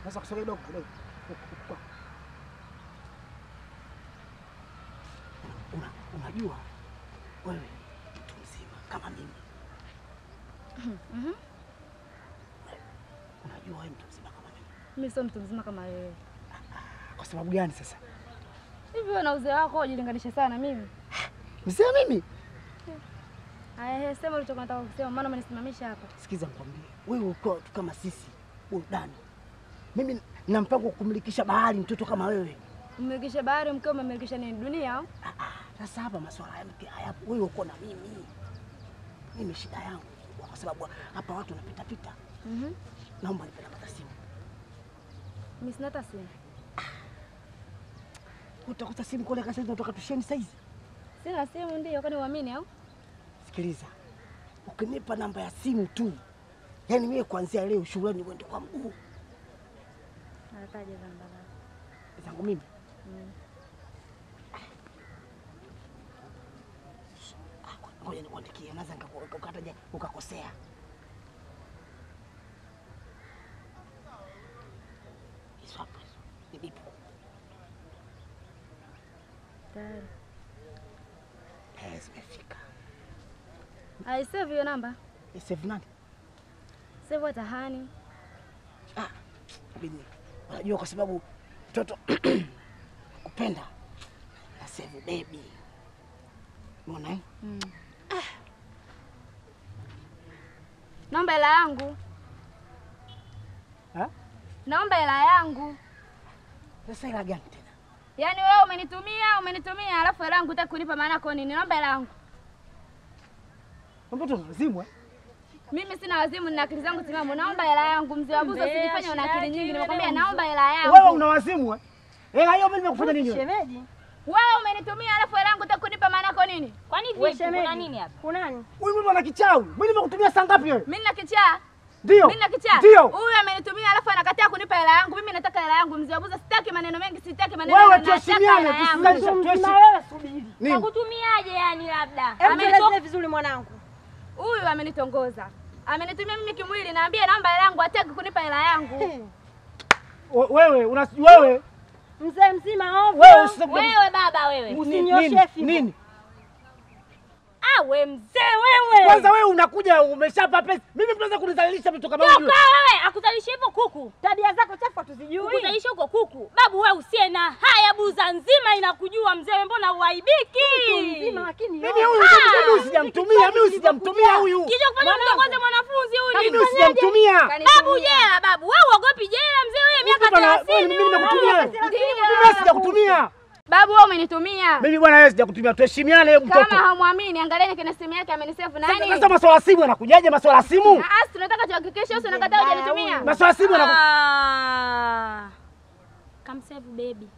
Sasa kusogea kidogo kidogo. Huku, huku. Una, unajua wewe mtu mzima kama mimi. Unajua wewe mtu mzima kama mimi. Mimi sio mtu mzima kama wewe. Kwa sababu gani sasa? Hivi wewe na uzee wako ujilinganishe sana mimi. Mzee mimi? Haya, sema ulichokuwa unataka kusema, maana umenisimamisha hapa. Sikiza nikwambie, wewe ukiwa watu kama sisi burudani, mimi na mpango wa kumlikisha bahari mtoto kama wewe. Umemilikisha bahari, mkeo umemilikisha nini? Dunia au? Ah, ah, Sasa hapa masuala ya mke hayapo, wewe uko na mimi. Mimi shida yangu kubwa, kwa sababu hapa watu wanapita pita. Mhm. Naomba nipe namba za simu. Mimi sina hata simu. Utakuta simu kule kasa hivi unatoka tusheni saizi. Sina simu ndio, kwani uamini au? Sikiliza, ukinipa namba ya simu tu, yaani mimi kuanzia leo shuleni uende kwa mguu Anataja namba zako. zangu mimi. Mm. Ah, Ngoja nikuandikie, naweza nikaku- ukataja ukakosea. Hizo hapo hizo ni bipu. Tayari. Eh, zimefika. Ai, save hiyo namba. Ni save nani? Save hata hani. Ah, bini. Unajua kwa sababu mtoto kupenda na save baby. Umeona eh? Mm. Naomba hela yangu. Ha? Naomba hela yangu. Sasa ila gani tena? Yaani wewe umenitumia, umenitumia alafu hela yangu hutaki kunipa maana yako nini? Naomba hela yangu. Mtoto mzimu eh? Mimi sina wazimu, nina akili zangu timamu. Naomba hela yangu, mzee wa buza, Mbea, usijifanye una akili nyingi. shida Nimekwambia yake, naomba hela Wewe yangu. una wazimu eh? Hela hiyo mimi nimekufanya nini? wewe? Shemeji, Wewe umenitumia alafu hela yangu hutaki kunipa maana yako nini? kwani We vipi? Kuna shemeji. nini hapa? Kunani? Huyu mtu ana kichawi. Mimi nimekutumia saa ngapi wewe? Mimi nina kichaa. Ndio. Mimi nina kichaa. Ndio. Huyu amenitumia alafu anakataa kunipa hela yangu. Mimi nataka hela yangu, mzee wa buza, sitaki maneno mengi, sitaki maneno Wewe mengi. nataka tuheshimiane, hela yangu. tusizalishe Mtu tuheshi- mzima wewe subiri. Nini? Kakutumiaje yani labda? Hebu Amenitoka- tuelezee vizuri mwanangu. Huyu amenitongoza. Amenitumia mimi kimwili, naambia naomba hela yangu, hataki kunipa hela yangu. We- Wewe una wewe Mzee mzima ovyo. wewe usije- Wewe baba wewe. Nini- Usinyoshe nini- fimbo. Nini? Ah, we mzee wewe. Kwanza wewe unakuja umeshapa pesa. Mimi mnaweza kunizalilisha vitu kama Toka hivyo. wewe, akuzalisha hivyo kuku. Tabia zako chafu hatuzijui. Kukuzalisha huko kuku. Babu wewe usiye na haya buza nzima inakujua mzee wewe mbona uaibiki? Mtu mzima lakini Mimi yote. huyu mimi sijamtumia, mimi sijamtumia huyu. Kisha kufanya mtongoze mwanafunzi Mimi huyu. sijamtumia. Babu jela babu. Wewe uogopi jela mzee wewe miaka Mtoto ana- 30. mimi nimekutumia. Ndio. Mimi sijakutumia. Babu wewe umenitumia. Mimi bwana wewe sijakutumia. Tuheshimiane hebu mtoto. Kama hamwamini, angalieni kwenye simu yake amenisave Sasa nani? sasa maswala ya simu yanakujaje maswala ya simu? Ah, tunataka tuhakikishe usi unakataa hujanitumia. Maswala ya simu yanaku Ah. Kamsave baby.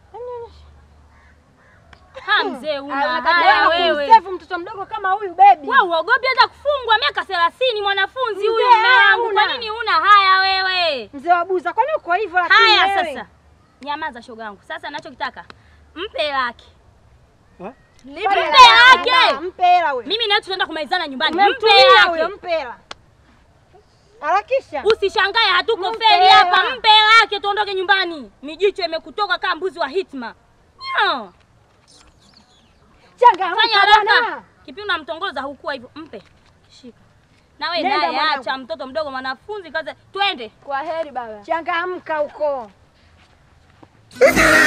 Ha mzee una unakataa haya Wewe wewe. kumsevu mtoto mdogo kama huyu baby. Wewe uogopi hata kufungwa miaka 30 mwanafunzi huyu Mzee, mume wangu. Kwa hauna. nini huna haya wewe? Mzee wa buza, kwani uko hivyo lakini Haya wewe? sasa. Nyamaza shoga yangu. Sasa ninachokitaka mpe hela yake. Eh? Nipe Mpe hela hela yangu. yake. Mpe hela wewe. Mimi nawe tunaenda kumalizana nyumbani. Mpe Umemtumia hela huyo, yake. mpe hela. Harakisha. Usishangae hatuko Mpe feri hapa. hela. Mpe hela yake tuondoke nyumbani. Mijicho imekutoka kama mbuzi wa hitma. Nyo. Changamka Fanya haraka. bwana. Kipi unamtongoza hukuwa hivyo? Mpe. Shika. Na wewe Nenda naye mwanangu. acha mtoto mdogo mwanafunzi kaza. Twende. Kwa heri baba. Changamka huko.